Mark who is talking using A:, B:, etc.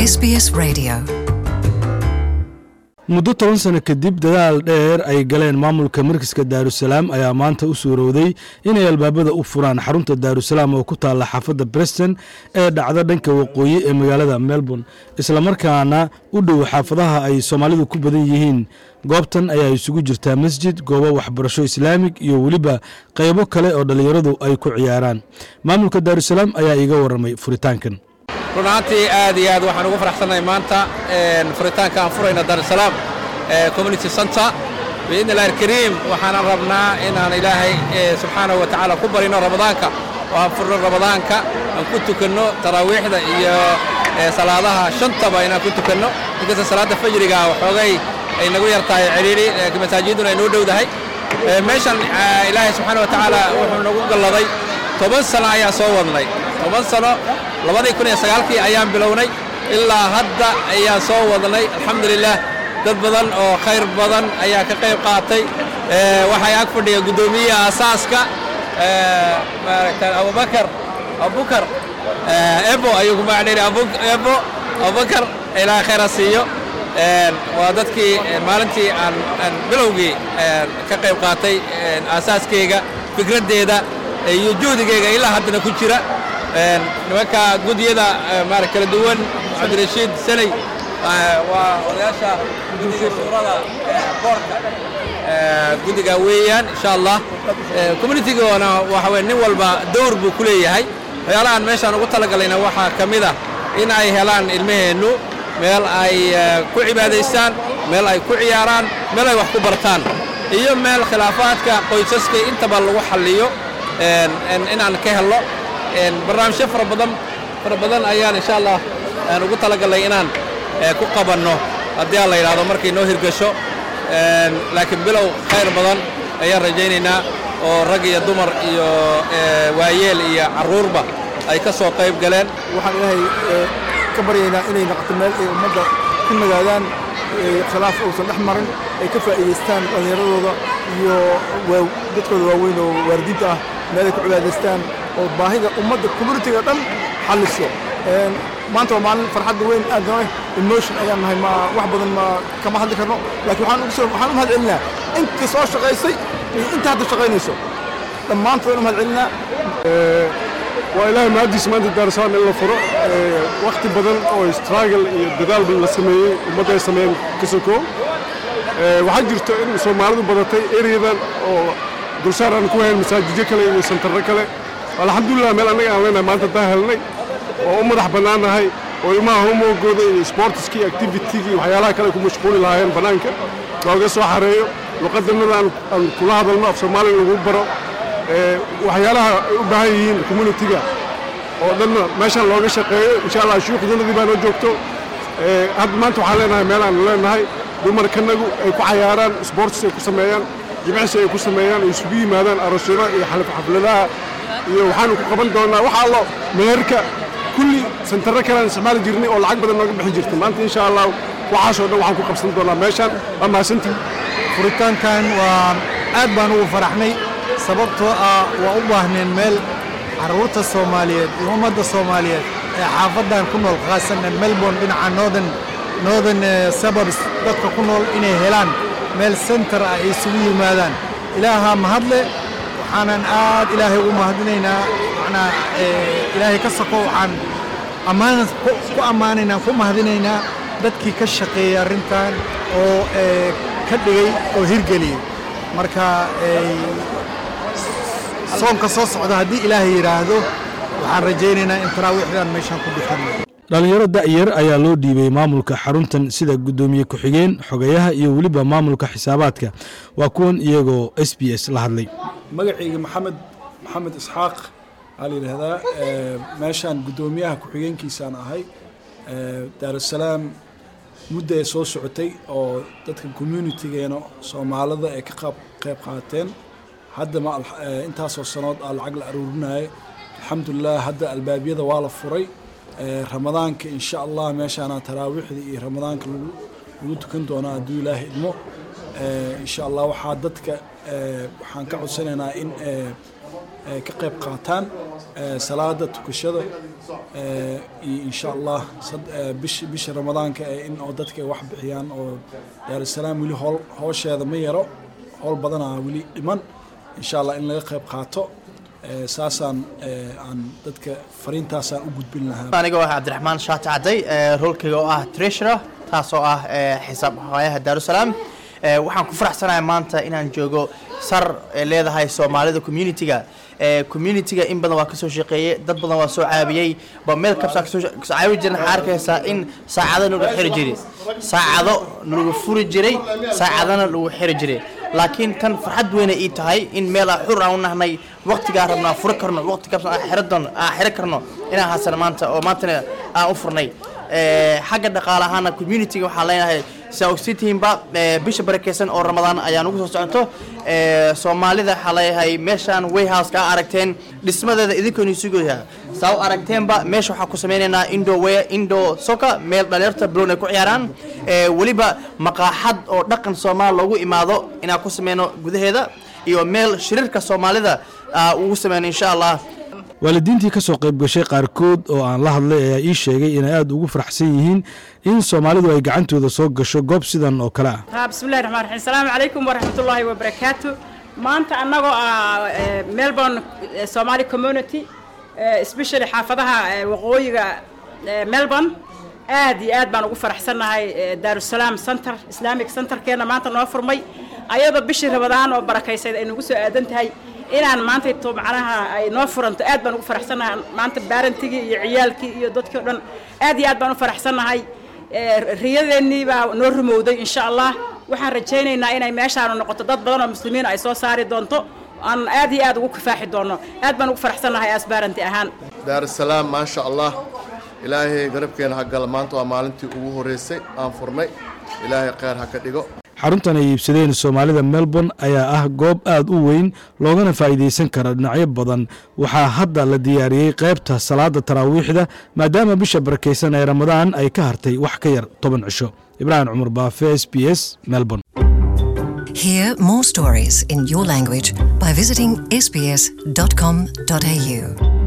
A: SBS Radio.
B: muddo toban sano kadib dadaal dheer ay galeen maamulka markiska daarusalaam ayaa maanta u suurowday inay albaabada u furaan xarunta daarusalaam oo ku taalla xaafadda breston ee dhacda dhanka waqooyi ee magaalada melbourne islamarkaana u dhow xaafadaha ay soomaalidu ku badan yihiin goobtan ayaa isugu jirtaa masjid goobo waxbarasho islaamig iyo weliba qaybo kale oo dhallinyaradu ay ku ciyaaraan maamulka daarusalaam ayaa iiga warramay furitaankan
C: run ahaantii aad iyo aad waxaan ugu faraxsannahay maanta furitaanka aan furayna daarusalaam community center biidni illahi alkariim waxaanan rabnaa inaan ilaahay subxaanahu wa tacaala ku barino ramadaanka oo aan furno ramadaanka aan ku tukanno taraawiixda iyo salaadaha shantaba inaan ku tukanno inkasta salaadda fajriga waxoogay ay nagu yar tahay cidhiidhi laakiin masaajiduna ay noo dhowdahay meeshan ilaahay subxaana wa tacaala wuxuu nagu galladay toban sano ayaan soo wadnay toban sano labadii kun iyo sagaalkii ayaan bilownay ilaa hadda ayaan soo wadnay alxamdulilah dad badan oo khayr badan ayaa ka qayb qaatay waxay ag fadhiya guddoomiyaha asaaska maaragta abubakar abubakar ebo ayuu ku magacdheri ebo abubakar ilaa khayra siiyo waa dadkii maalintii aan aan bilowgii ka qayb qaatay aasaaskeyga fikraddeeda iyo juhdigeyga ilaa haddana ku jira nimanka gudyada maara kala duwan cabdirashiid sanay waa odayaasha guddiga shuurada boorka guddiga weeyaan insha allah communitigoona waxa weye nin walba dowr buu ku leeyahay waxyaalahaan meeshaan ugu talagalayna waxaa ka mid ah in ay helaan ilmaheennu meel ay ku cibaadaystaan meel ay ku ciyaaraan meel ay wax ku bartaan iyo meel khilaafaadka qoysaska intaba lagu xalliyo inaan ka helno barnaamijyo fara badan fara badan ayaan insha allah aan ugu talagalnay inaan ku qabanno haddii aan la yidhaahdo markay noo hirgasho laakiin bilow khayr badan ayaan rajaynaynaa oo rag iyo dumar iyo waayeel iyo carruurba ay ka soo qayb galeen
D: waxaan ilaahay ka baryaynaa inay noqoto meel ay ummadda ku nagaadaan khilaaf uusan dhex marin ay ka faa'iidaystaan dhallinyaradooda iyo dadkooda waaweyn oo waaridiinta ah meel ay ku cibaadaystaan oo baahida ummadda communitiga dhan xalliso maanta waa maalin farxadda weyn aad nahay emotion ayaan nahay ma wax badan ma kama hadli karno laakiin waxaan ugu soo waxaan u mahad celinaa intii soo shaqaysay iyo inta hadda shaqaynayso dhammaantood u mahad celinaa
E: waa ilaahay mahaddiis maanta daarusalaam in la furo wakhti badan oo struggle iyo dadaal badan la sameeyey ummadda ay sameeyeen ka sokoo waxaa jirto in soomaalidu badatay eryadan oo dulsaar aan ku hayn masaajidyo kale iyo santarro kale alxamdulilah meel annaga aan leenahay maanta daa helnay oo u madax bannaannahay oo ilmaha homoogooda iyo sportiskii activitigii waxyaalaha kale ku mashquuli lahaayeen bannaanka looga soo xareeyo luqadannada aan kula hadalno af soomaaliga lagu baro waxyaalaha ay u baahan yihiin communitiga oo dhanna meeshaan looga shaqeeyo insha allah shuuqdanadii baa noo joogto hadda maanta waxaan leenahay meel aan leenahay dumarkanagu ay ku cayaaraan sportis ay ku sameeyaan jimicsi ay ku sameeyaan ay isugu yimaadaan aroosyada iyo xafladaha iyo waxaanu ku qaban doonaa waxa allo meherka kulli santarro kale aan isticmaali jirnay oo lacag badan nooga bixin jirta maanta insha allah waxaasoo dhan waxaan ku qabsan doonaa meeshaan waa mahadsantii
F: furitaankan waa aad baan ugu faraxnay sababtoo ah waa u baahneen meel carruurta soomaaliyeed iyo ummadda soomaaliyeed ee xaafaddan ku nool khaasanan melbourne dhinaca northern northern suburbs dadka ku nool inay helaan meel center ah ay isugu yimaadaan ilaahaa mahadle waxaanan aad ilaahay ugu mahadinaynaa macnaa ilaahay ka soko waxaan ammaan ku ammaanaynaa ku mahadinaynaa dadkii ka shaqeeyey arrintan oo ka dhigay oo hirgeliyey marka soonka soo socda haddii ilaahay yidhaahdo waxaan rajaynaynaa in taraawiixdan meeshaan ku bixinno
B: dhallinyaro da'yar ayaa loo dhiibay maamulka xaruntan sida guddoomiye ku-xigeen xogayaha iyo weliba maamulka xisaabaadka waa kuwan iyagoo s b s la hadlay
G: magacayga maxamed maxamed isxaaq waxaa la yidhaahdaa meeshaan guddoomiyaha ku-xigeenkiisaan ahay daarusalaam mudda ay soo socotay oo dadka communitigeena soomaalida ay ka qayb qaateen hadda ma intaasoo sanood aa lacag la aruurinaya alxamdulilah hadda albaabyada waa la furay ramadaanka insha allah meeshaana taraawiixda iyo ramadaanka lagu tukan doonaa hadduu ilaaha idmo insha allah waxaa dadka waxaan ka codsanaynaa in eh, ka qayb qaataan eh, salaada tukashada eh, iyo insha allah sad- eh, bish- bisha ramadaanka eh, in oo dadka ay wax bixiyaan oo daarusalaam weli hool hoosheeda ma yaro howl badanaa weli dhiman insha allah in laga qayb qaato eh, saasaan eh, aan dadka fariintaasaan u gudbin lahaa
A: aniga waa cabdiraxmaan shaati cadday ee, roolkayga oo ah treasurer taasoo ah ee, xisaab hooyaha daarusalaam Ee, waxaan ku faraxsanahay maanta inaan joogo sar ee leedahay soomaalida communitiga Ee, communitiga in badan waa kasoo shaqeeyey dad badan waa soo caabiyey ba meel kabsaa kasoo sha- kasoo caabi jirin waxaa arkaysaa in saacado lagu xiri jiray saacado lagu furi jiray saacadana lagu xiri jiray laakiin tan farxad weyna ii tahay in meel aan xur aan u nahnay waqtigaa rabnaa furi karno waqti kabsan aan xiri doon aan xiri karno inaan hasan maanta oo maantana aan u furnay Ee, xagga dhaqaale ahaana communitiga waxaan leenahay saa ogsiitihiinba ee, bisha barakeysan oo ramadaan ayaan ugu soo socoto Ee, soomaalida waxaa leeyahay meeshaan wayhouse ka aragteen dhismadeeda idinkooni sugaya saa u aragteenba meesha waxaa ku sameynaynaa indo way indo soka meel dhalinyarta blown ay ku ciyaaraan Ee, weliba maqaaxad oo dhaqan soomaal loogu imaado inaan ku sameyno gudaheeda iyo meel shirarka soomaalida aa ugu sameyno insha allah
B: waalidiintii ka soo qayb gashay qaarkood oo aan la hadlay ayaa ii sheegay inay aad ugu faraxsan yihiin in soomaalidu ay gacantooda soo gasho goob sidan oo kale ah
H: ها بسم الله الرحمن الرحيم السلام عليكم ورحمة الله وبركاته maanta annagoo ah eh, melbourne eh, somali community eh, especially xaafadaha eh, waqooyiga eh, melbourne aad iyo aad baan ugu faraxsannahay eh, daarusalaam center islamic centerkeena maanta noo furmay ayadoo bishii rabadaan oo barakaysayd ay nagu soo aadan tahay inaan maanta to macnaha ay noo furanto aad baan ugu faraxsannahay maanta baarantigii iyo ciyaalkii iyo dadkii o dhan aad iyo aad baan u faraxsannahay Eh, riyadeennii baa noo rumowday insha allah waxaan rajaynaynaa inay meeshaanu noqoto dad badan oo muslimiin ay soo saari doonto aan aad iyo aad ugu kifaaxi doono aad baan ugu faraxsannahay asbaaranti ahaan
I: daarusalaam maasha allah ilaahay garabkeena ha gala maanta waa maalintii ugu horreysay aan furnay ilaahay kheyr ha ka dhigo
B: xaruntan ay iibsadeen soomaalida melbourne ayaa ah goob aad u weyn loogana faa'iidaysan kara dhinacyo badan waxaa hadda la diyaariyey qaybta salaada taraawiixda maadaama bisha barakaysan ee ramadaan ay ka hartay wax ka yar toban cisho ibraahim cumar baafe s b s melbourne
J: Hear more stories in your language by visiting sbs.com.au.